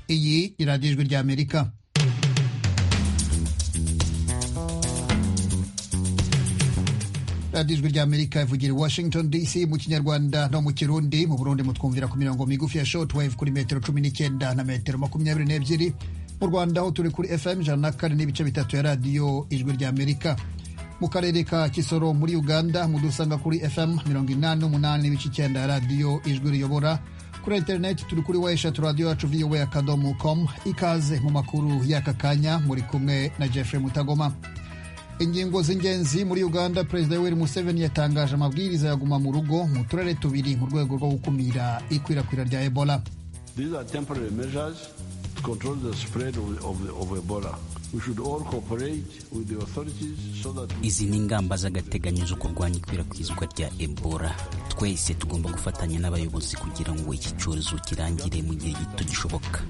iradiyo ijwi ry'amerika radiyo ijwi ry'amerika ivugira i washington dc mu kinyarwanda no mu kirundi mu burundi mutwumvira ku mirongo migufi ya shortwave kuri metero cumi n'icyenda na metero makumyabiri n'ebyiri mu rwanda aho turi kuri fm ijana na kane n'ibice bitatu ya radiyo ijwi ry'amerika mu karere ka kisoro muri uganda mudusanga kuri fm mirongo inani n'umunani n'ibice icyenda ya radiyo ijwi riyobora kuri interineti turi kuri weshatu radiyo yacu vowa akadomo komu ikaze mu makuru y'aka kanya muri kumwe na jeffrey mutagoma ingingo z'ingenzi muri uganda perezida yoweri museveni yatangaje amabwiriza ya guma mu rugo mu turere tubiri mu rwego rwo gukumira ikwirakwira rya ebola izi ni ingamba z'agateganyo zo kurwanya ikwirakwizwa rya ebola twese tugomba gufatanya n'abayobozi kugira ngo iki cyorezo kirangire mu gihe gito gishoboka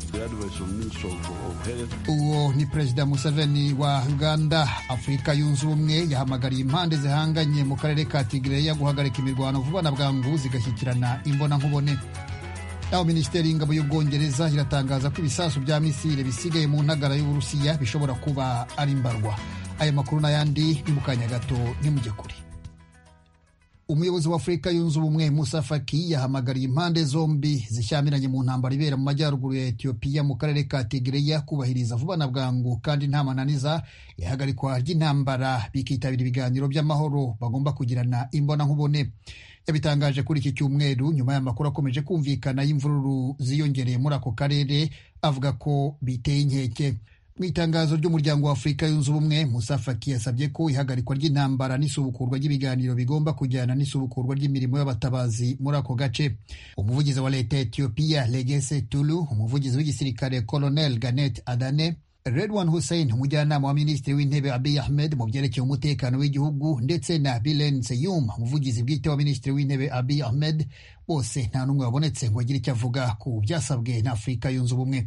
uwo ni perezida museveni wa uganda afurika yunze ubumwe yahamagariye impande zihanganye mu karere ka tigireya guhagarika imirwano vuba na bwangu zigashyikirana imbonankubone naho minisiteri y'ingabo y'ubwongereza iratangaza ko ibisasu bya misile bisigaye mu ntagara y'uburusiya bishobora kuba ari imbarwa aya makuru n'ayandi ni mu kanya gato ntimujye kure umuyobozi wa afurika yunze ubumwe musa faki yahamagariye impande zombi zishyamiranye mu ntambara ibera mu majyaruguru ya etiyopiya mu karere ka tigereya kubahiriza vuba na bwangu kandi nta mananiza ihagarikwa ry'intambara bikitabira ibiganiro by'amahoro bagomba kugirana imbonankubone yabitangaje kuri iki cyumweru nyuma y'amakuru akomeje kumvikana y'imvururu ziyongereye muri ako karere avuga ko biteye inkeke mu itangazo ry'umuryango wa afurika yunze ubumwe musa faki yasabye ko ihagarikwa ry'intambara n'isubukurwa ry'ibiganiro bigomba kujyana n'isubukurwa ry'imirimo y'abatabazi muri ako gace umuvugizi wa leta ya etiyopiya legese tulu umuvugizi w'igisirikare colonel ganet adane Redwan Hussein umujyanama wa minisitiri w'intebe Abiy Ahmed mu byerekeye umutekano w'igihugu ndetse na Bilen Seyum umuvugizi bwite wa minisitiri w'intebe Abiy Ahmed bose nta n'umwe wabonetse ngo agire icyo avuga ku byasabwe na Afurika yunze ubumwe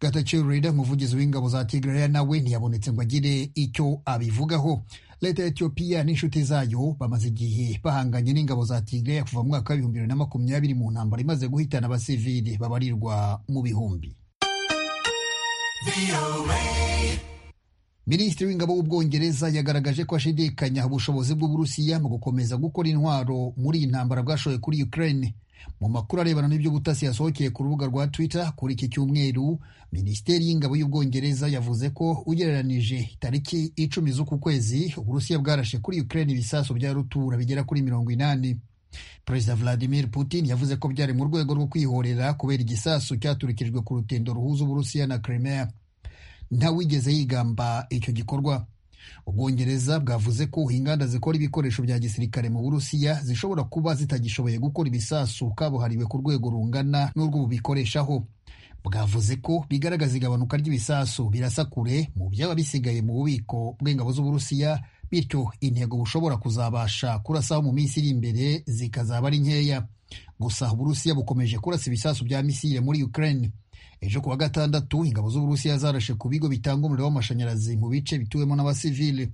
Getachew Reda umuvugizi w'ingabo za Tigray nawe ntiyabonetse ngo agire icyo abivugaho leta ya Ethiopia n'inshuti zayo bamaze igihe bahanganye n'ingabo za Tigray kuva mu mwaka w'ibihumbi bibiri na makumyabiri mu ntambara imaze guhitana abasivili babarirwa mu bihumbi minisitiri w'ingabo w'ubwongereza yagaragaje ko ashidikanya ubushobozi bw'uburusiya mu gukomeza gukora intwaro muri iyi ntambara bwashoye kuri ukraine mu makuru arebana n'iby'ubutasi yasohokeye ku rubuga rwa twitter kuri iki cyumweru minisiteri y'ingabo y'ubwongereza yavuze ko ugereranije tariki icumi z'uku kwezi uburusiya bwarashe kuri ukraine ibisasu bya rutura bigera kuri mirongo inani perezida vladimir putin yavuze ko byari mu rwego rwo kwihorera kubera igisasu cyaturikijwe ku rutendo ruhuza uburusiya na crimea ntawigeze yigamba icyo gikorwa ubwongereza bwavuze ko inganda zikora ibikoresho bya gisirikare mu burusiya zishobora kuba zitagishoboye gukora ibisasu kabuhariwe ku rwego rungana n'urwo bubikoreshaho bwavuze ko bigaragaza igabanuka ry'ibisasu birasa kure mu byaba bisigaye mu bubiko bw'ingabo z'uburusiya bityo intego bushobora kuzabasha kurasaho mu minsi iri imbere zikazaba ari nkeya gusa uburusiya bukomeje kurasa ibisasu bya misile muri ukraine ejo kuwa gatandatu ingabo z'uburusiya zarashe ku bigo bitanga umuriro w'amashanyarazi mu bice bituwemo n'abasivile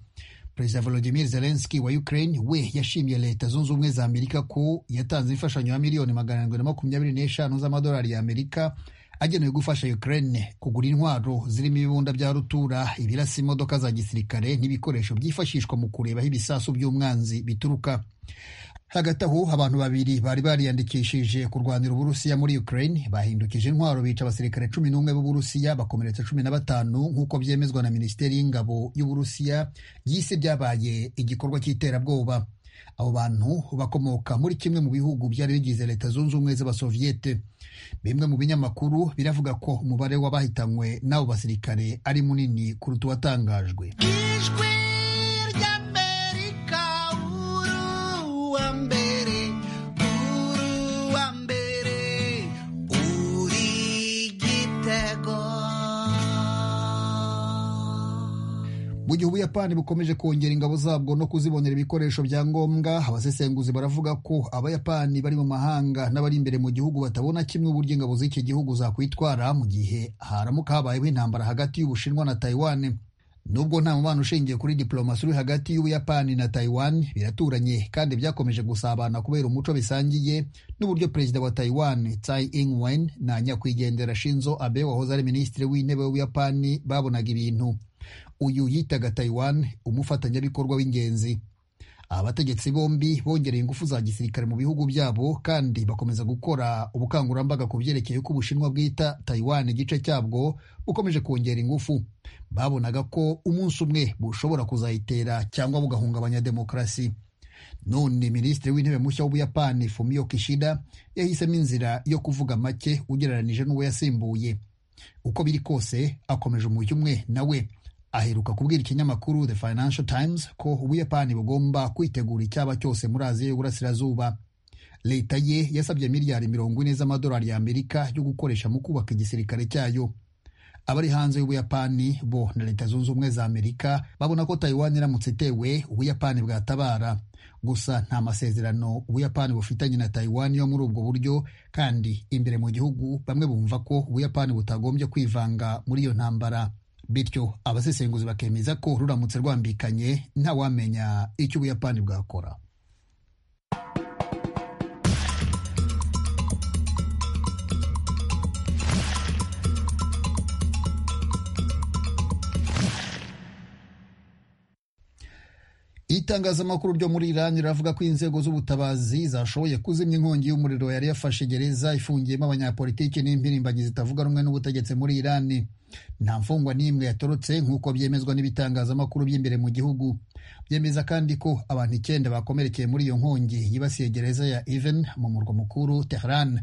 perezida volodimir zelenski wa ukraine we yashimiye leta zunze ubumwe za amerika ko yatanze imfashanyo ya miliyoni magana arindwi na makumyabiri n'eshanu z'amadolari ya amerika agenewe gufasha Ukraine kugura intwaro zirimo ibibunda bya rutura ibirasa imodoka za gisirikare n'ibikoresho byifashishwa mu kureba aho ibisasu by'umwanzi bituruka hagati aho abantu babiri bari bariyandikishije kurwanira uburusiya muri Ukraine bahindukije intwaro bica abasirikare cumi n'umwe b'uburusiya bakomeretsa cumi na batanu nk'uko byemezwa na minisiteri y'ingabo y'uburusiya yise byabaye igikorwa cy'iterabwoba abo bantu bakomoka muri kimwe mu bihugu byari bigize leta zunze ubumwe z'abasoviyete bimwe mu binyamakuru biravuga ko umubare w'abahitanywe n'abo basirikare ari munini kuruta uwatangajwe mu gihe ubuyapani bukomeje kongera ingabo zabwo no kuzibonera ibikoresho bya ngombwa abasesenguzi baravuga ko abayapani bari mu mahanga n'abari imbere mu gihugu batabona kimwe uburyo ingabo z'iki gihugu zakwitwara mu gihe haramuka habayeho intambara hagati y'ubushinwa na taiwan nubwo nta mubano ushingiye kuri diplomasi uri hagati y'ubuyapani na taiwan biraturanye kandi byakomeje gusabana kubera umuco bisangiye n'uburyo perezida wa taiwan tsai ing-wen na nyakwigendera shinzo abe wahoze ari minisitiri w'intebe w'ubuyapani babonaga ibintu uyu yitaga taiwan umufatanyabikorwa w'ingenzi abategetsi bombi bongereye ingufu za gisirikare mu bihugu byabo kandi bakomeza gukora ubukangurambaga ku byerekeye ko ubushinwa bwita taiwan igice cyabwo bukomeje kongera ingufu babonaga ko umunsi umwe bushobora kuzayitera cyangwa bugahungabanya demokarasi none minisitiri w'intebe mushya w'ubuyapani fumio kishida yahisemo inzira yo kuvuga make ugereranije n'uwo yasimbuye uko biri kose akomeje umujyi umwe nawe aheruka kubwira ikinyamakuru the financial times ko ubuyapani bugomba kwitegura icyaba cyose muri aziya y'uburasirazuba leta ye yasabye miliyari mirongo ine z'amadolari y'amerika yo gukoresha mu kubaka igisirikare cyayo abari hanze y'ubuyapani bo na leta zunze ubumwe za amerika babona ko taiwan iramutse itewe ubuyapani bwatabara gusa nta masezerano ubuyapani bufitanye na taiwan yo muri ubwo buryo kandi imbere mu gihugu bamwe bumva ko ubuyapani butagombye kwivanga muri iyo ntambara bityo abasesenguzi bakemeza ko ruramutse rwambikanye ntawamenya icyo ubuyapani bwakora itangazamakuru ryo muri Iran riravuga ko inzego z'ubutabazi zashoboye kuzimya inkongi y'umuriro yari yafashe gereza ifungiyemo abanyapolitiki n'impirimbanyi zitavuga rumwe n'ubutegetsi muri Iran nta mfungwa n'imwe yatorotse nk'uko byemezwa n'ibitangazamakuru by'imbere mu gihugu byemeza kandi ko abantu icyenda bakomerekeye muri iyo nkongi yibasiye gereza ya Even mu murwa mukuru Tehran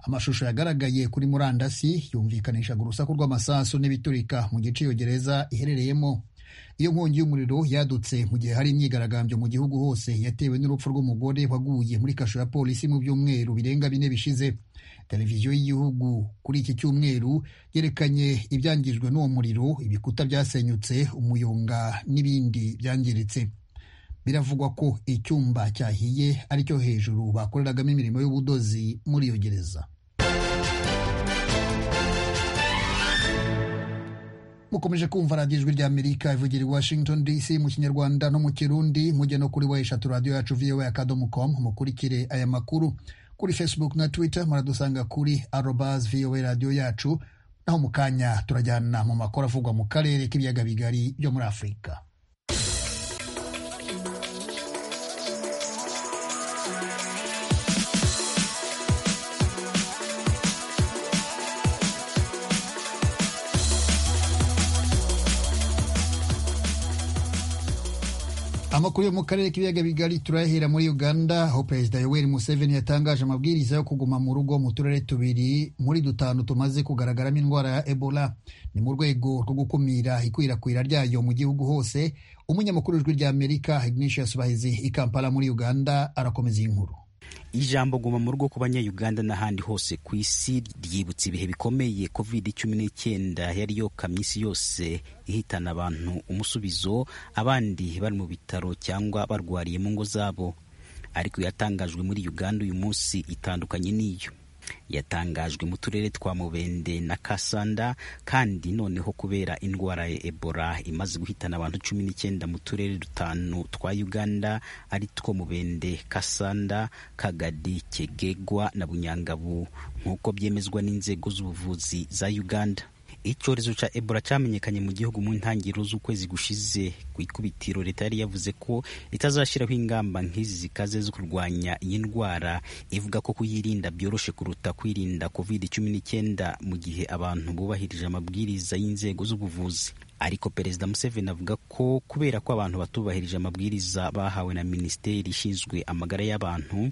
amashusho yagaragaye kuri murandasi yumvikanishaga urusaku rw'amasasu n'ibiturika mu gice iyo gereza iherereyemo iyo nkongi y'umuriro yadutse mu gihe hari imyigaragambyo mu gihugu hose yatewe n'urupfu rw'umugore waguye muri kasho ya polisi mu byumweru birenga bine bishize televiziyo y'igihugu kuri iki cyumweru yerekanye ibyangijwe n'uwo muriro ibikuta byasenyutse umuyonga n'ibindi byangiritse biravugwa ko icyumba cyahiye aricyo hejuru bakoreragamo imirimo y'ubudozi muri iyo gereza mukomeje kumva radiyo ijwi ry'amerika ivugira i washington dc mu kinyarwanda no mu kirundi mujye no kuri we eshatu radiyo yacu voa akadomo com mukurikire aya makuru kuri facebook na twitter muradusanga kuri arobas voa radiyo yacu naho mu kanya turajyana mu makuru avugwa mu karere k'ibiyaga bigari byo muri afurika amakuru yo mu karere k'ibiyaga bigari turayahera muri uganda aho perezida yoweri museveni yatangaje amabwiriza yo kuguma mu rugo mu turere tubiri muri dutanu tumaze kugaragaramo indwara ya ebola ni mu rwego rwo gukumira ikwirakwira ryayo mu gihugu hose umunyamakuru w'ijwi ry'amerika ignatius bahizi i kampala muri uganda arakomeza iyi nkuru ijambo guma mu rugo ku banyayuganda n'ahandi hose ku isi ryibutsa ibihe bikomeye covid cumi n'icyenda yari yokamye isi yose ihitana abantu umusubizo abandi bari mu bitaro cyangwa barwariye mu ngo zabo ariko yatangajwe muri uganda uyu munsi itandukanye n'iyo yatangajwe mu turere twa mubende na kasanda kandi noneho kubera indwara ya ebola imaze guhitana abantu cumi n'icyenda mu turere dutanu twa uganda ari two mubende kasanda kagadi kegegwa na bunyangabu nk'uko byemezwa n'inzego z'ubuvuzi za uganda icyorezo cya ebola cyamenyekanye mu gihugu mu ntangiriro z'ukwezi gushize ku ikubitiro leta yari yavuze ko itazashyiraho ingamba nk'izi zikaze zo kurwanya iyi ndwara ivuga ko kuyirinda byoroshye kuruta kwirinda covid cumi n'icyenda mu gihe abantu bubahirije amabwiriza y'inzego z'ubuvuzi ariko perezida museveni avuga ko kubera ko abantu batubahirije amabwiriza bahawe na minisiteri ishinzwe amagara y'abantu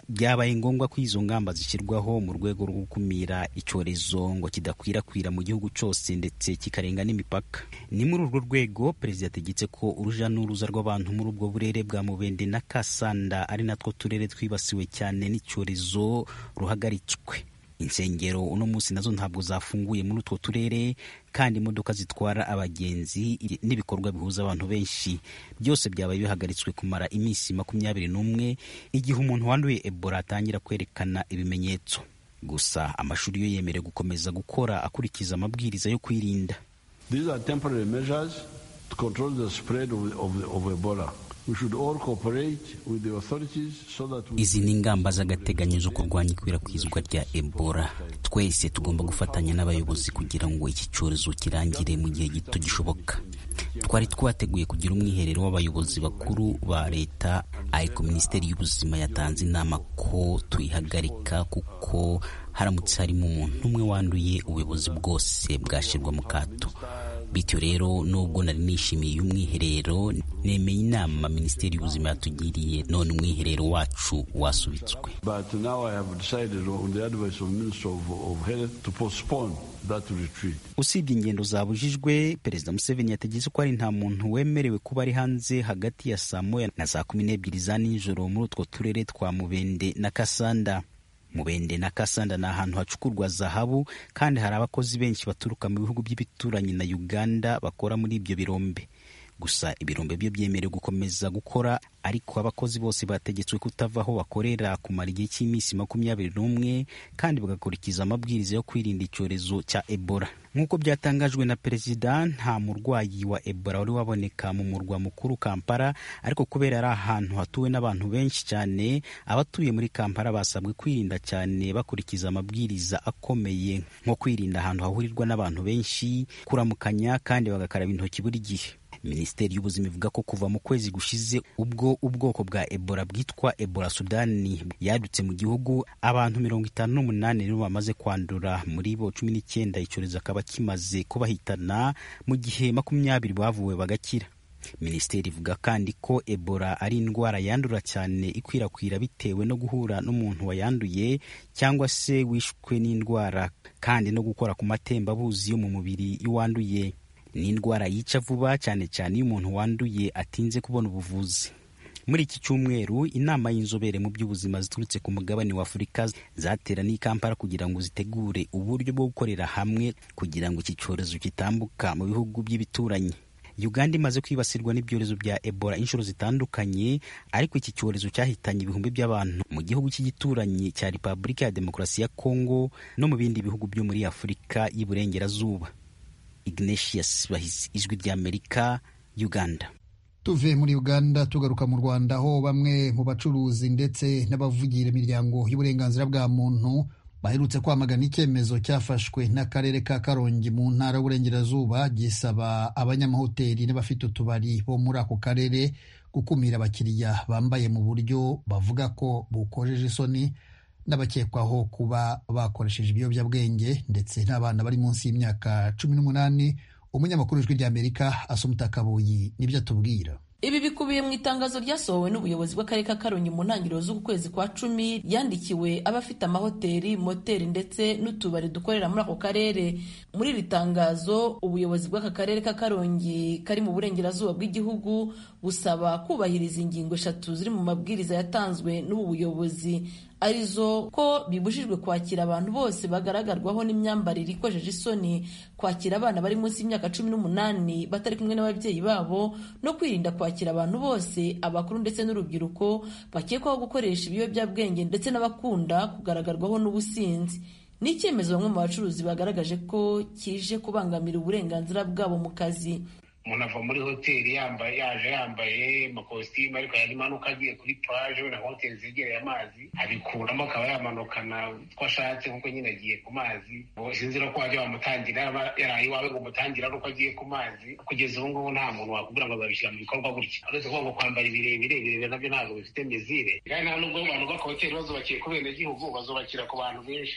byabaye ngombwa ko izo ngamba zishyirwaho mu rwego rwo gukumira icyorezo ngo kidakwirakwira mu gihugu cyose ndetse kikarenga n'imipaka ni muri urwo rwego perezida yategetse ko uruja n'uruza rw'abantu muri ubwo burere bwa mubende na kasanda ari natwo turere twibasiwe cyane n'icyorezo ruhagaritswe insengero uno munsi nazo ntabwo zafunguye muri utwo turere kandi imodoka zitwara abagenzi n'ibikorwa bihuza abantu benshi byose byabaye bihagaritswe kumara iminsi makumyabiri n'umwe igihe umuntu wanduye ebola atangira kwerekana ibimenyetso gusa amashuri yo yemerewe gukomeza gukora akurikiza amabwiriza yo kwirinda These are temporary measures to control the spread of, of, of Ebola. Izi ni ingamba z'agateganyo zo kurwanya ikwirakwizwa rya Ebola. Twese tugomba gufatanya n'abayobozi kugira ngo iki cyorezo kirangire mu gihe gito gishoboka. Twari twateguye kugira umwiherero w'abayobozi bakuru ba leta, ariko Minisiteri y'Ubuzima yatanze inama ko tuyihagarika kuko haramutse harimo umuntu umwe wanduye ubuyobozi bwose bwashyirwa mu kato. bityo rero nubwo nari nishimiye umwiherero nemeye inama minisiteri y'ubuzima yatugiriye none umwiherero wacu wasubitswe usibye ingendo zabujijwe perezida museveni yategetse ko hari nta muntu wemerewe kuba ari hanze hagati ya saa moya na saa kumi n'ebyiri za nijoro muri utwo turere twa mubende na kasanda mubende na kasanda ni ahantu hacukurwa zahabu kandi hari abakozi benshi baturuka mu bihugu by'ibituranyi na uganda bakora muri ibyo birombe gusa ibirombe byo byemerewe gukomeza gukora ariko abakozi bose bategetswe kutava aho bakorera kumara igihe cy'iminsi makumyabiri n'umwe kandi bagakurikiza amabwiriza yo kwirinda icyorezo cya ebola nk'uko byatangajwe na perezida nta murwayi wa ebola wari waboneka mu murwa mukuru kampala ariko kubera ari ahantu hatuwe n'abantu benshi cyane abatuye muri kampala basabwe kwirinda cyane bakurikiza amabwiriza akomeye nko kwirinda ahantu hahurirwa n'abantu benshi kuramukanya kandi bagakaraba intoki buri gihe minisiteri y'ubuzima ivuga ko kuva mu kwezi gushize ubwo ubwoko bwa ebola bwitwa ebola sudani yadutse mu gihugu abantu mirongo itanu n'umunani nibo bamaze kwandura muri bo cumi n'icyenda icyorezo akaba kimaze kubahitana mu gihe makumyabiri bavuwe bagakira minisiteri ivuga kandi ko ebola ari indwara yandura cyane ikwirakwira bitewe no guhura n'umuntu wayanduye cyangwa se wishwe n'indwara kandi no gukora ku matembabuzi yo mu mubiri y'uwanduye ni indwara yica vuba cyane cyane iyo umuntu wanduye atinze kubona ubuvuzi muri iki cyumweru inama y'inzobere mu by'ubuzima ziturutse ku mugabane wa afurika zateraniye i kampala kugira ngo zitegure uburyo bwo gukorera hamwe kugira ngo iki cyorezo kitambuka mu bihugu by'ibituranyi uganda imaze kwibasirwa n'ibyorezo bya ebola inshuro zitandukanye ariko iki cyorezo cyahitanye ibihumbi by'abantu mu gihugu cy'igituranyi cya repubulika ya demokarasi ya kongo no mu bindi bihugu byo muri afurika y'iburengerazuba Ignatius Bahizi ijwi ry'Amerika Uganda tuvuye muri Uganda tugaruka mu Rwanda aho bamwe mu bacuruzi ndetse n'abavugira imiryango y'uburenganzira bwa muntu baherutse kwamagana icyemezo cyafashwe n'akarere ka Karongi mu ntara y'uburengerazuba gisaba abanyamahoteli n'abafite utubari bo muri ako karere gukumira abakiriya bambaye mu buryo bavuga ko bukojeje isoni n'abakekwaho kuba bakoresheje ibiyobyabwenge ndetse n'abana bari munsi y'imyaka cumi n'umunani umunyamakuru w'ijwi ry'amerika asumuta kabuyi nibyo atubwira ibi bikubiye mu itangazo ryasohowe n'ubuyobozi bw'akarere ka karongi mu ntangiriro z'ukwezi kwa cumi yandikiwe abafite amahoteli moteri ndetse n'utubari dukorera muri ako karere muri iri tangazo ubuyobozi bw'aka karere ka karongi kari mu burengerazuba bw'igihugu busaba kubahiriza ingingo eshatu ziri mu mabwiriza yatanzwe n'ubu buyobozi arizo ko bibujijwe kwakira abantu bose bagaragarwaho n'imyambarire ikojeje isoni kwakira abana bari munsi y'imyaka cumi n'umunani batari kumwe n'ababyeyi babo no kwirinda kwakira abantu bose abakuru ndetse n'urubyiruko bakekwaho gukoresha ibiyobyabwenge ndetse n'abakunda kugaragarirwaho n'ubusinzi ni icyemezo bamwe mu bacuruzi bagaragaje ko kije kubangamira uburenganzira bwabo mu kazi umuntu ava muri hoteli yambaye yaje yambaye amakositimu ariko yarimanuka agiye kuri paje na hoteli zegereye amazi abikuramo akaba yamanukana ko ashatse kuko nyine agiye ku mazi sinzira ko wajya wamutangira yaraye iwawe ngo umutangira ari uko agiye ku mazi kugeza ubu ngubu nta muntu wakubwira ngo babishyira mu bikorwa gutya uretse kuvuga ngo kwambara ibirebire ibirebire nabyo ntabwo bifite mezire kandi nta nubwo abantu b'akahoteli bazubakiye ku benegihugu bazubakira ku bantu benshi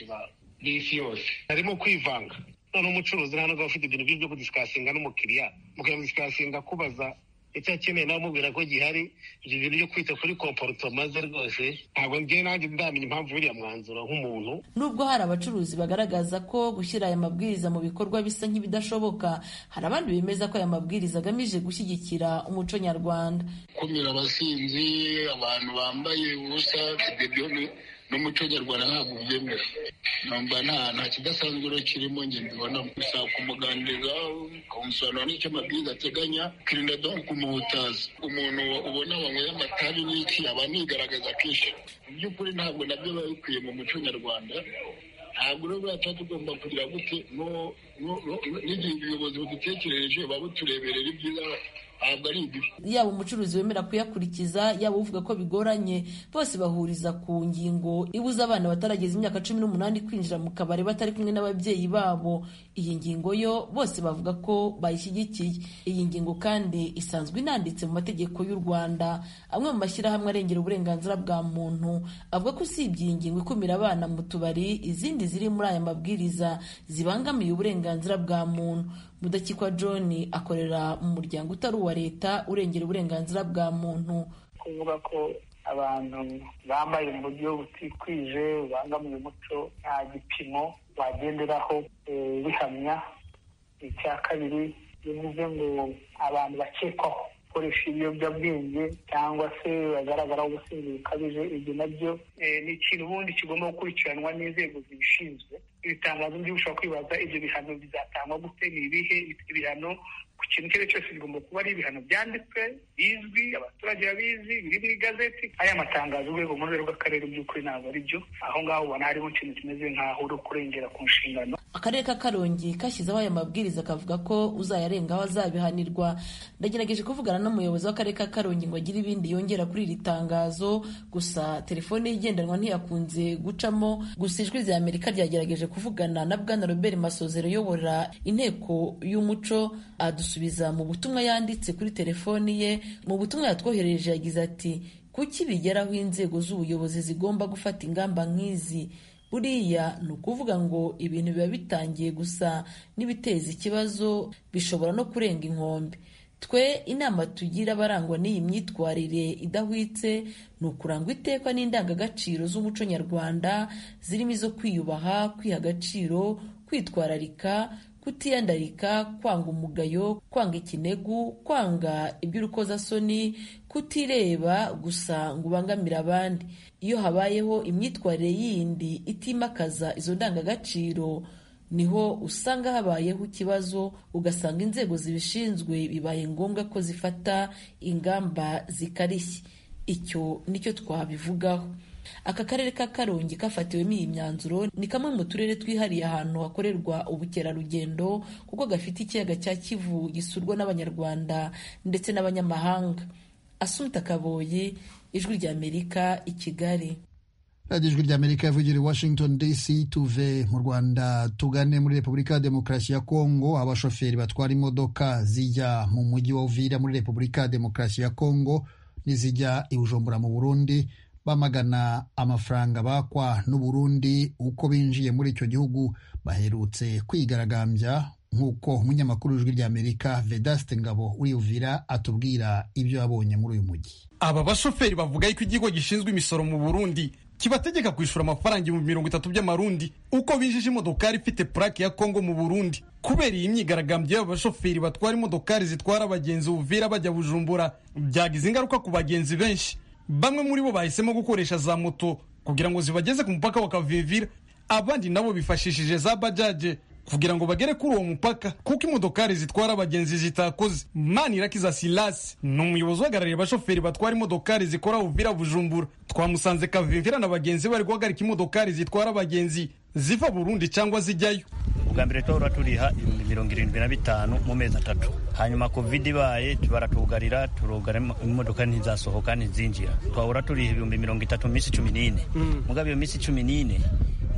b'isi yose harimo kwivanga none umucuruzi nta nubwo ufite ibintu byo kudisikasinga n'umukiriya mukadisikasinga kubaza icyo akeneye nawe umubwira ko gihari ibyo bintu byo kwita kuri komporutoma ze rwose ntabwo ngewe nanjye ndamenya impamvu uriya mwanzuro nk'umuntu nubwo hari abacuruzi bagaragaza ko gushyira aya mabwiriza mu bikorwa bisa nk'ibidashoboka hari abandi bemeza ko aya mabwiriza agamije gushyigikira umuco nyarwanda kumira abasinzi abantu bambaye ubusa n'umuco nyarwanda ntabwo ubyemera numva nta nta kidasanzwe kirimo njye mbibonamo bisaba kumuganiriza ukamusobanurira n'icyo amabwiriza ateganya ukirinda dore kumuhutaza umuntu ubona wanyweye amatabi n'iki aba anigaragaza kenshi mu by'ukuri ntabwo nabyo biba bikwiye mu muco nyarwanda ntabwo rero buriya tuba tugomba kugira gute no n'igihe ubuyobozi budutekereje babutureberera ibyiza ntabwo ari ibibi yaba umucuruzi wemera kuyakurikiza yaba uvuga ko bigoranye bose bahuriza ku ngingo ibuza abana batarageza imyaka cumi n'umunani kwinjira mu kabari batari kumwe n'ababyeyi babo iyi ngingo yo bose bavuga ko bayishyigikiye iyi ngingo kandi isanzwe inanditse mu mategeko y'u rwanda amwe mu mashyirahamwe arengera uburenganzira bwa muntu avuga ko usibye iyi ngingo ikumira abana mu tubari izindi ziri muri aya mabwiriza zibangamiye uburenganzira bwa muntu mudakikwa john akorera mu muryango utari uwa leta urengera uburenganzira bwa muntu kuvuga ko abantu bambaye mu buryo butikwije bubangamiye umuco nta gipimo bagenderaho bihamya icya kabiri bivuze ngo abantu bakekwaho gukoresha ibiyobyabwenge cyangwa se bagaragaraho ubusinzi bukabije ibyo nabyo ni ikintu ubundi kigomba gukurikiranwa n'inzego zibishinzwe ibitangazo byinshi ushobora kwibaza ibyo bihano bizatangwa gute ni ibihe ibihano ku kintu icyo ari cyo cyose bigomba kuba ari ibihano byanditswe bizwi abaturage babizi biri mu igazeti aya matangazo urwego mpuzamahanga rw'akarere by'ukuri ntabwo ari byo aho ngaho ubona harimo ikintu kimeze nk'aho uri kurengera ku nshingano akarere ka karongi kashyizeho aya mabwiriza kavuga ko uzayarengaho azabihanirwa ndagerageje kuvugana n'umuyobozi w'akarere ka karongi ngo agire ibindi yongera kuri iri tangazo gusa telefone ye igendanwa ntiyakunze gucamo gusa ijwi rya amerika ryagerageje kuvugana na bwana robert masozero uyobora inteko y'umuco adusubiza mu butumwa yanditse kuri telefoni ye mu butumwa yatwoherereje yagize ati kuki bigeraho inzego z'ubuyobozi zigomba gufata ingamba nk'izi buriya ni ukuvuga ngo ibintu biba bitangiye gusa n'ibiteza ikibazo bishobora no kurenga inkombe twe inama tugira abarangwa n'iyi myitwarire idahwitse ni ukurangwa iteka n'indangagaciro z'umuco nyarwanda zirimo izo kwiyubaha kwiha agaciro kwitwararika kutiyandarika kwanga umugayo kwanga ikinegu kwanga iby'urukozasoni kutireba gusa ngo ubangamire abandi iyo habayeho imyitwarire yindi itimakaza izo ndangagaciro niho usanga habayeho ikibazo ugasanga inzego zibishinzwe bibaye ngombwa ko zifata ingamba zikarishye icyo nicyo twabivugaho aka karere ka karongi kafatiwemo iyi myanzuro ni kamwe mu turere twihariye ahantu hakorerwa ubukerarugendo kuko gafite ikiyaga cya kivu gisurwa n'abanyarwanda ndetse n'abanyamahanga asumta kaboye ijwi ry'amerika i kigali radiyo ijwi ry'amerika yavugira i washington dc tuve mu rwanda tugane muri repubulika ya demokarasi ya kongo abashoferi batwara imodoka zijya mu mujyi wa uvira muri repubulika ya demokarasi ya kongo n'izijya i bujumbura mu burundi bamagana amafaranga bakwa n'u Burundi uko binjiye muri icyo gihugu baherutse kwigaragambya nk'uko umunyamakuru w'ijwi ry'amerika vedaste ngabo uriyuvira atubwira ibyo yabonye muri uyu mujyi aba bashoferi bavuga yuko ikigo gishinzwe imisoro mu burundi kibategeka kwishyura amafaranga ibihumbi mirongo itatu by'amarundi uko binjije imodokari ifite purake ya kongo mu burundi kubera iyi myigaragambyo y'abashoferi batwara imodokari zitwara abagenzi uvira bajya bujumbura byagize ingaruka ku bagenzi benshi bamwe muri bo bahisemo gukoresha za moto kugira ngo zibageze ku mupaka wa kavivira abandi nabo bifashishije za bajaje kugira ngo bagere kuri uwo mupaka kuko imodokari zitwara abagenzi zitakoze manirakiza silasi ni umuyobozi uhagarariye abashoferi batwara imodokari zikora uvira bujumbura twamusanze kavivira na bagenzi bari guhagarika imodokari zitwara abagenzi ziva burundi cyangwa zijyayo ubwa mbere twahora turiha mirongo irindwi na bitanu mu mezi atatu hanyuma kovide ibaye baratugarira turugara imodoka ntizasohoka ntizinjira twahora turiha ibihumbi mirongo itatu mu minsi cumi n'ine mugabo iyo minsi cumi n'ine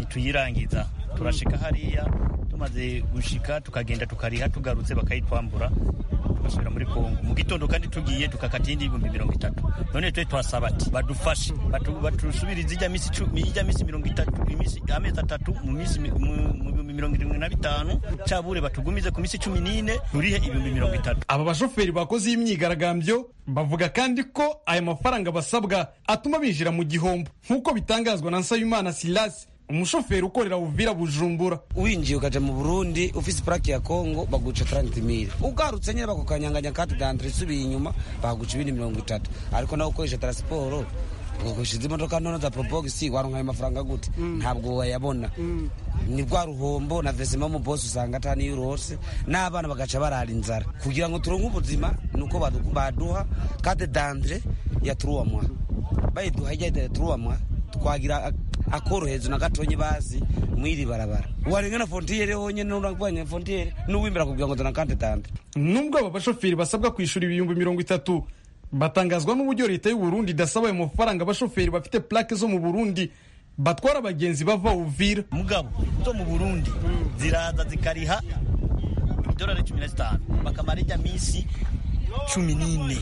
ntituyirangiza turashika hariya tumaze gushika tukagenda tukariha tugarutse bakayitwambura tugasubira muri kongo mu gitondo kandi tugiye tukakata iyindi ibihumbi mirongo itatu none twe twasaba ati badufashe batusubirize ijya minsi cumi ijya minsi mirongo itatu iminsi amezi atatu mu minsi mu bihumbi mirongo irindwi na bitanu cabure batugumize ku minsi cumi n'ine turihe ibihumbi mirongo itatu aba bashoferi bakoze iyi myigaragambyo bavuga kandi ko aya mafaranga basabwa atuma binjira mu gihombo nk'uko bitangazwa na nsabimana silasi umushoferi ukorera uvira bujumbura winjiye ukaja mu burundi ufise purake ya kongo baguca taranti mili ugarutse nyine bakukanyanganya kati dantire isubiye inyuma baguca ibindi mirongo itatu ariko nawe ukoresha taransiporo ugashize imodoka none za porobogisi waronka ayo mafaranga gute ntabwo wayabona ni bwa ruhombo na vesima mu bose usanga atani iyo urose n'abana bagaca barara inzara kugira ngo turonke ubuzima ni uko baduha kate dantire ya turuwamwa bayiduha ijya turuwamwa twagira akorohereza na gatonyi bazi mwiri barabara warengana frontiere honyene urabanye frontiere n'uwimira kugira ngo donakandidante nubwo aba bashoferi basabwa kwishyura ibihumbi mirongo itatu batangazwa n'uburyo leta y'u Burundi idasaba ayo mafaranga abashoferi bafite plaque zo mu Burundi batwara abagenzi bava Uvira mugabo zo mu burundi ziraza zikariha idolari cumi na zitanu bakamara ijya minsi cumi n'ine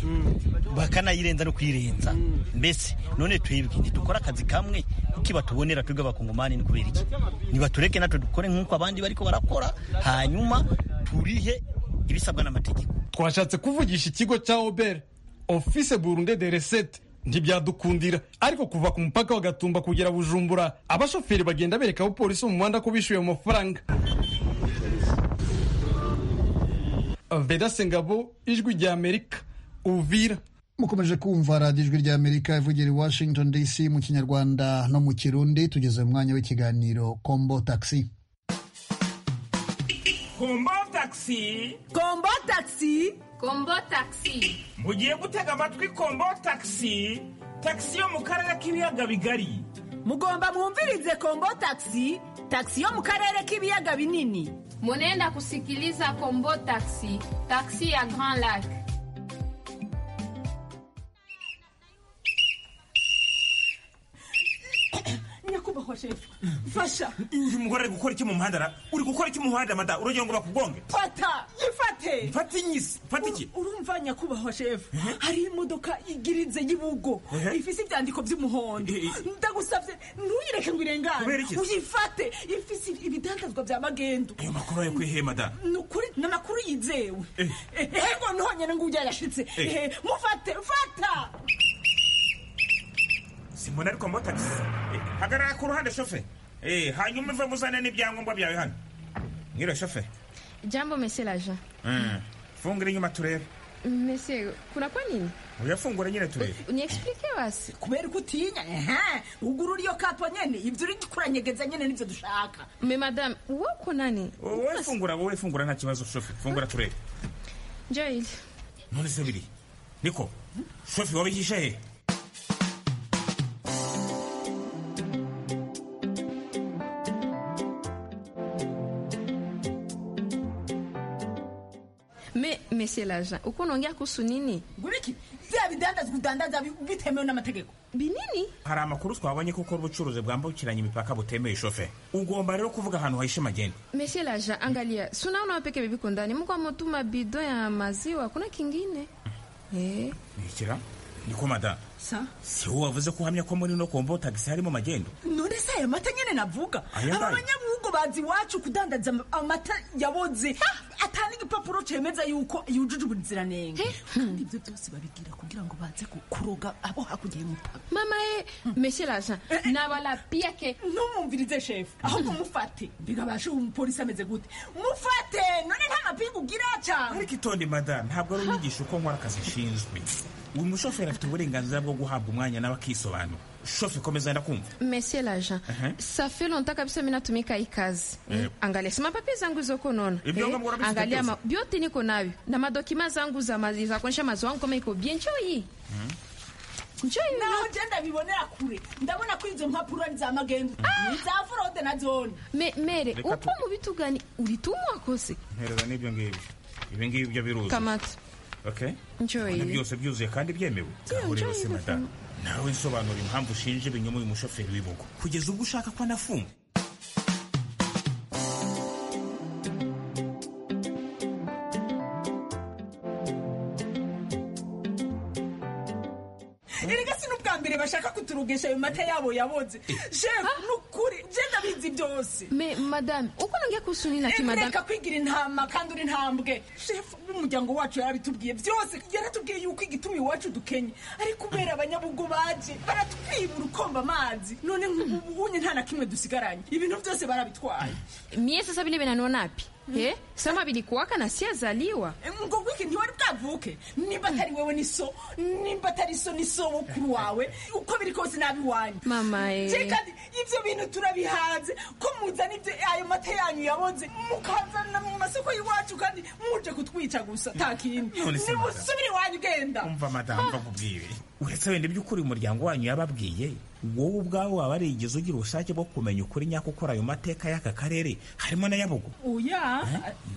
bakanayirenza no kuyirenza mbese none twebwe ntitukore akazi kamwe kuki batubonera twebwe abakongomani ni kubera iki nibatureke natwe dukore nk'uko abandi bariko barakora hanyuma turihe ibisabwa n'amategeko twashatse kuvugisha ikigo cya obere ofise burunde de recette ntibyadukundira ariko kuva ku mupaka wa gatumba kugera bujumbura abashoferi bagenda bereka abapolisi mu muhanda ko bishyuye ayo mafaranga veda sengabo ijwi rya amerika uvira mukomeje kumva radiyo ijwi rya amerika ivugira i washington dc mu kinyarwanda no mu kirundi tugeze mu mwanya w'ikiganiro kombo taxi kombo taxi kombo taxi kombo taxi mugiye gutega amatwi kombo taxi taxi yo mu karere k'ibiyaga bigari mugomba mwumvirize kombo taxi taxi yo mu karere k'ibiyaga binini munenda kusikiliza kombo taxi taxi ya grand lac nyakubahwa shefu fasha uyu mugore ari gukora iki mu muhanda ra uri gukora iki mu muhanda mada uragira ngo bakugonge fata yifate mfata inyisi mfata iki urumva nyakubahwa shefu hari imodoka igirinze y'ibugo Eh? ifise ibyandiko by'umuhondo Eh, eh. ndagusabye ntuyireke ngo Kubera irengane iki? uyifate ifise ibidandazwa bya magendo ayo makuru ayo kwiheye mada ni ukuri ni amakuru yizewe Eh. ego ntihonyene ngo ujya yashitse Eh. Eh, mufate fata simbona ariko mbo taxi Eh, hagarara ku ruhande shofe Eh, hanyuma uve muzane n'ibyangombwa byawe hano mwire shofe jambo mese laja Mm. fungura inyuma turebe mese kunakwa nini uyafungura nyine turebe uniexplike basi kubera ko utinya ehe ugurura iyo kapo nyene ivyo uri kuranyegeza nyene nivyo dushaka me madame woko nani wowe fungura wowe fungura nta kibazo shofe fungura turebe joil none se biri niko shofe wabihishe he me mese laja uko naongea kuhusu nini nguriki vya bidandazwa udandaza bi- bitemewe n'amategeko binini hari amakuru twabonye ko ukora ubucuruzi bwambukiranya imipaka butemeye shofe ugomba rero kuvuga ahantu hahishe magendo mese laja angalia sunaona wapeke bibiko ndani mko ametuma bido ya maziwa kuna kingine eh. ntikira niko madamu sa si wowe wavuze ko uhamya ko muri no kombo tagisi harimo magendo none se ayo mata nyene navuga Aya aba ngayo? banyabuhugu bazi iwacu kudandaza am- amata yaboze atanga igipapuro cemeza yuko yujuje ubuziranenge kandi ivyo byose babibwira kugira ngo baze ku- kuroga abo hakurya y'umupaka mama ye mese laja nabala piake ntumwumvirize shefu ahubwo mufate bigabashe uwo mupolisi ameze gute mufate none nta mapingu ugira cyane ariko itonde madamu ntabwo ari unyigisha uko nkora akazi nshinzwe uyu mushoferi afite uburenganzira bwo guhabwa umwanya nawe akisobanura shofe komeza ndakumva mese laja Ehe. ça fait longtemps kabisa mi natumika hii kazi mm. angalia sima papie zangu zoko nona Ibyongombwa urabifite angalia byose? ma, byote niko navyo na madokima zangu za, ma, za kuonyesha mazo wangu kama iko bien njoo hii njoo hii naho ngenda bibonera kure ndabona ko izo mpapuro ari za magendo ni za forode na zone Me, mere Reka tu- upo mu vitu gani ulitumwa kose mpereza n'ibyo ngibyo ibi ngibyo byo biruzi kamata okay njoo Ibyo hii byose byuzuye kandi byemewe Ngaho rero njye se bivuga. madamu nawe nsobanura impamvu ushinje ibinyoma uyu mushoferi w'ibugo kugeza ubwo ushaka ko anafungwa erega si n'ubwa mbere bashaka kuturugesha ayo mata yabo yaboze shefu ni ukuri ngenda bizi byose me madame uko nongea kuhusu nini lakini madame reka kwigira intama kandi uri ntambwe shefu n'umuryango wacu yarabitubwiye byose yaratubwiye yuko igituma iwacu dukenye ariko kubera abanyabugo baje baratwibura ukomba amazi none nk'ubunye nta na kimwe dusigaranye ibintu byose barabitwaye mie sasa vile vinaniona api eh sama vilikuwaka na siazaliwa ngo wiki ntiwari bwavuke nimba atari wewe ni so nimba atari so ni so wokuru wawe uko biri kose nabi wanyu Mama, eh. Je, kandi ibyo bintu turabihanze ko muzana ibyo ayo mata yanyu yaboze mukazana mu masoko y'iwacu kandi muje kutwica gusa nta kindi None se, madam. nimusubire iwanyu genda umva madamu bakubwire uretse wenda by'ukuri umuryango wanyu yababwiye wowe ubwawe waba warigeze ugira ubushake bwo kumenya ukuri nyako ukora ayo mateka y'aka karere harimo na yabugo oya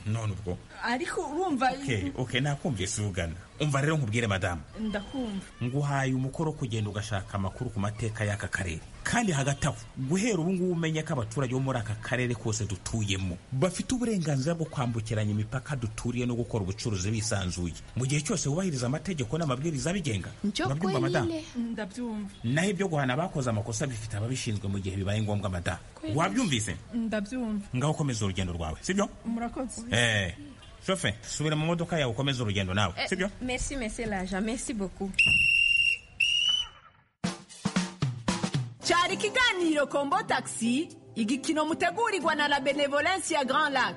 none ubwo ariko urumva okay okay nakumvise ugana umva rero nkubwire madamu ndakumva nguhaye umukoro wo kugenda ugashaka amakuru ku mateka y'aka karere kandi hagati aho guhera ubu ngubu umenye ko abaturage bo muri aka karere kose dutuyemo bafite uburenganzira bwo kwambukiranya imipaka duturiye no gukora ubucuruzi bisanzuye mu gihe cyose wubahiriza amategeko n'amabwiriza abigenga urabyumva madamu ndabyumva naho ibyo guhana abakoze amakosa bifite ababishinzwe mu gihe bibaye ngombwa madamu wabyumvise ndabyumva ngaho ukomeza urugendo rwawe sibyo murakoze eh shofe subira mu modoka yawe ukomeze urugendo nawe Eh, sibyo merci merci laja merci beaucoup cyari ikiganiro kombo tagisi igikino mutegurirwa na la benevolence ya grand lac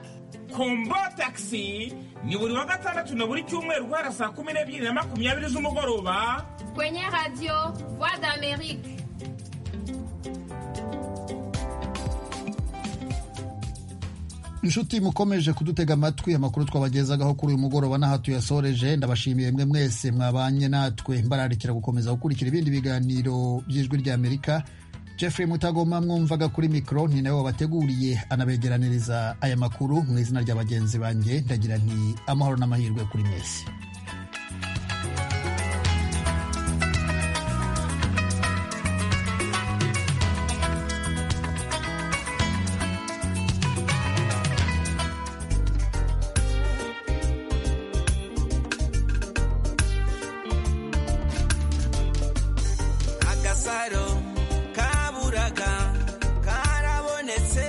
kombo tagisi ni buri wa gatandatu na buri cyumweru guhera saa kumi n'ebyiri na makumyabiri z'umugoroba kwenye radio voix d'amerique inshuti mukomeje kudutega amatwi amakuru twabagezagaho kuri uyu mugoroba n'aha tuyasoreje ndabashimiye mwe mwese mwabanye natwe mbararikira gukomeza gukurikira ibindi biganiro by'ijwi ry'amerika jeffrey mutagoma mwumvaga kuri mikoro ni nawe wabateguriye anabegeraniriza aya makuru mu izina rya bagenzi banjye ndagira nti amahoro n'amahirwe kuri mwese agasaro kaburaga karabonetse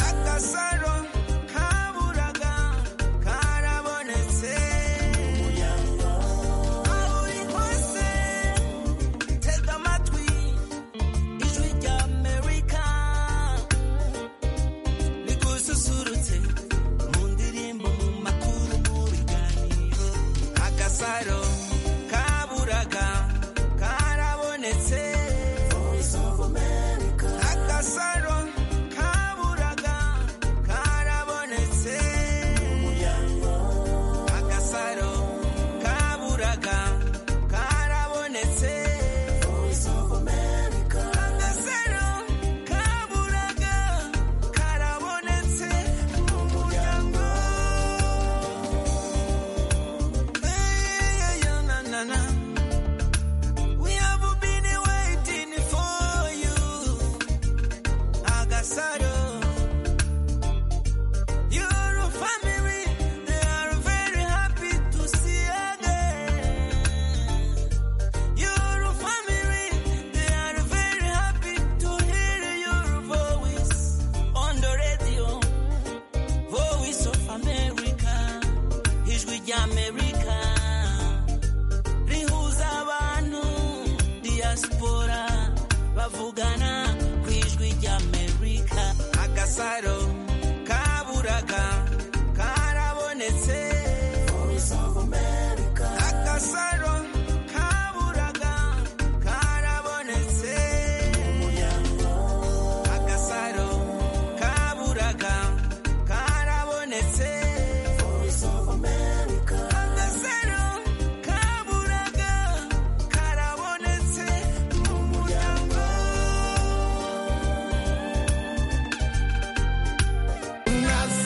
agasaro kaburaga karabonetse aho uri hose tega amatwi ijwi rya amerika rigususurutse mu ndirimbo mu makuru mu biganiro agasaro kaburaga karabonetse agasaro kaburaga karabonetse agasaro kaburaga karabonetse agasaro kaburaga karabonetse mu muryango Hey, yeah, na, na, na. We have been waiting for you, Agasaro. Your family, they are very happy to see again. Your family, they are very happy to hear your voice on the radio. Voice of America, ijwi ry'Amerika. rihuza abantu diaspora bavugana ku ijwi ry'amerika agasaro kaburaga karabonetse agasaro kaburaga karabonetse agasaro kaburaga karabonetse agasaro kaburaga karabonetse mu muryango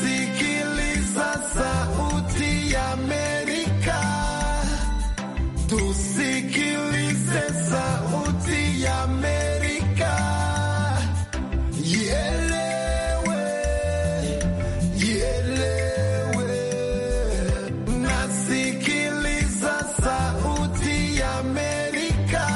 nasikiliza sauti ya Amerika, tusikilize sauti ya Amerika, ielewe, ielewe. Nasikiliza sauti ya Amerika,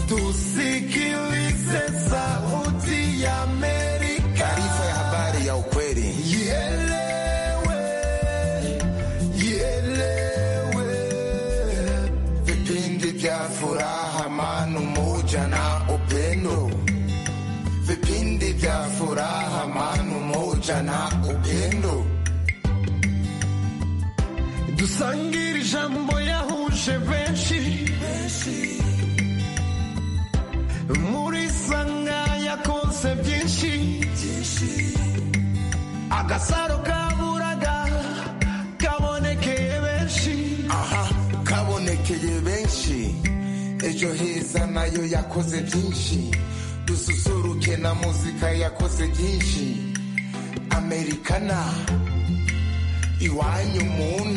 tusikilize sauti ya Amerika. Taarifa ya habari ya ukweli. Ielewe, ielewe. Vipindi vya furaha, amani, umoja na upendo. Vipindi vya furaha, amani, umoja na upendo. dusangire ijambo yahuje benshi muri sanga yakoze byinshi agasaro kaburaga kabonekeye benshi aha kaburaga ejo heza nayo yakoze byinshi dususuruke na muzika yakoze byinshi amerikana iwanyu mu ntara